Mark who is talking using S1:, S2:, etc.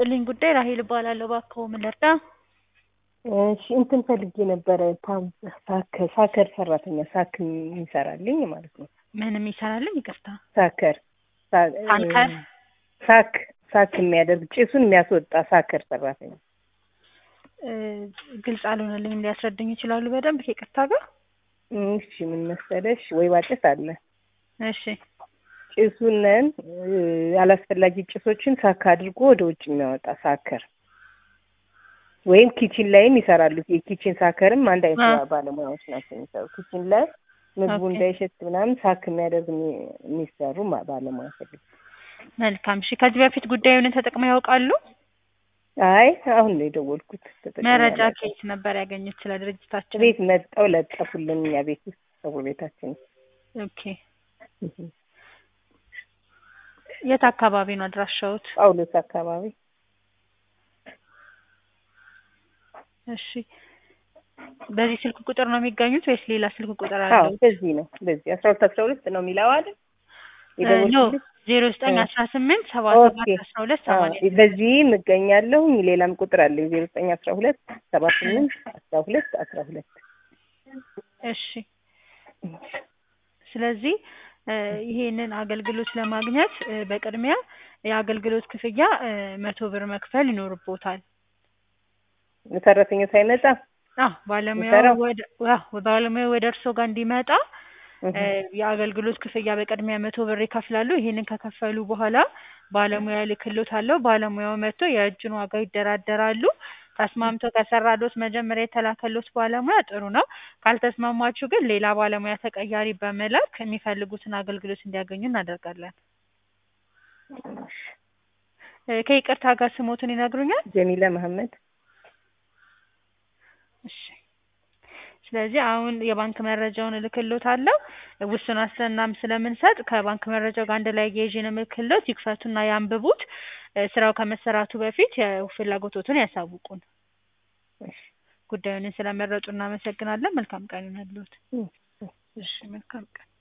S1: ይስጥልኝ ጉዳይ ራሄል እባላለሁ። እባክዎ ምን ልርዳ?
S2: እሺ እንትን ፈልጌ ነበረ ፓም ሳከ ሳከር ሰራተኛ ሳክ የሚሰራልኝ ማለት ነው።
S1: ምን የሚሰራልኝ? ይቅርታ
S2: ሳከር ሳ-
S1: ታንከር?
S2: ሳክ ሳክ የሚያደርግ ጭሱን የሚያስወጣ ሳከር ሰራተኛ
S1: እ፣ ግልጽ አልሆነልኝም። ሊያስረዱኝ ይችላሉ በደንብ ከይቅርታ ጋር?
S2: እሺ ምን መሰለሽ ወይባ ጭስ አለ
S1: እሺ
S2: ጭሱንን እ፣ አላስፈላጊ ጭሶችን ሳክ አድርጎ ወደ ውጭ የሚያወጣ ሳከር ወይም ኪችን ላይም ይሰራሉ። የኪችን ሳከርም አንድ አይነት
S1: አ።
S2: ባለሙያዎች ናቸው የሚሰሩ ኪችን ላይ ምግቡ
S1: ኦኬ።
S2: እንዳይሸት ምናምን ሳክ የሚያደርግ የሚ- የሚሰሩ ማ- ባለሙያ ፈልግ
S1: መልካም። እሺ ከዚህ በፊት ጉዳዩን ተጠቅመው ያውቃሉ?
S2: አይ አሁን ነው የደወልኩት። ተጠቅሜ
S1: መረጃ
S2: አላውቅም።
S1: ከየት ነበር ያገኙት ስለ ድርጅታችን?
S2: ቤት መጣው ለጠፉልን እኛ ቤት ውስጥ ሰው ቤታችን
S1: ኦኬ። የት አካባቢ ነው አድራሻዎት?
S2: ጳውሎስ አካባቢ
S1: እሺ በዚህ ስልክ ቁጥር ነው የሚገኙት ወይስ ሌላ ስልክ ቁጥር
S2: አዎ
S1: አለው?
S2: በዚህ ነው በዚህ አስራ ሁለት አስራ ሁለት ነው የሚለው አይደል
S1: ኖ
S2: የደወልኩልሽ
S1: ዜሮ ዘጠኝ
S2: እ።
S1: አስራ ስምንት ሰባ
S2: ኦኬ።
S1: ሰባት አስራ ሁለት
S2: አዎ
S1: ሰማንያ
S2: በዚህም እገኛለሁ ሌላም ቁጥር አለ ዜሮ ዘጠኝ አስራ ሁለት ሰባ ስምንት አስራ ሁለት አስራ ሁለት
S1: እሺ ስለዚህ እ፣ ይሄንን አገልግሎት ለማግኘት እ፣ በቅድሚያ የአገልግሎት ክፍያ እ፣ መቶ ብር መክፈል ይኖርቦታል።
S2: ሰራተኛው ሳይመጣ
S1: አዎ ባለሙያው
S2: የሚሰራው?
S1: ወደ አዎ ባለሙያው ወደ እርስዎ ጋር እንዲመጣ
S2: እህ፣
S1: እ፣ የአገልግሎት ክፍያ በቅድሚያ መቶ ብር ይከፍላሉ። ይሄንን ከከፈሉ በኋላ ባለሙያ ልክሎታለሁ። ባለሙያው መጥቶ የእጁን ዋጋ ይደራደራሉ። ተስማምቶ ከሰራሎት መጀመሪያ የተላከሎት ባለሙያ ጥሩ ነው። ካልተስማማችሁ ግን ሌላ ባለሙያ ተቀያሪ በመላክ የሚፈልጉትን አገልግሎት እንዲያገኙ እናደርጋለን። እ፣ ከይቅርታ ጋር ስሞትን ይነግሩኛል?
S2: ጀሚላ መሐመድ
S1: እሺ ስለዚህ አሁን የባንክ መረጃውን እልክሎታለሁ። ውስን ዋስትናም ስለምንሰጥ ከባንክ መረጃው ጋር አንድ ላይ አያይዤ ነው የምልክሎት። ይክፈቱና ያንብቡት። እ፣ ስራው ከመሰራቱ በፊት የፍላጎቶትን ያሳውቁን።
S2: እሺ።
S1: ጉዳዩን ስለመረጡ እናመሰግናለን። መልካም ቀን ይሁንልዎት።
S2: እህ።
S1: እሺ መልካም ቀን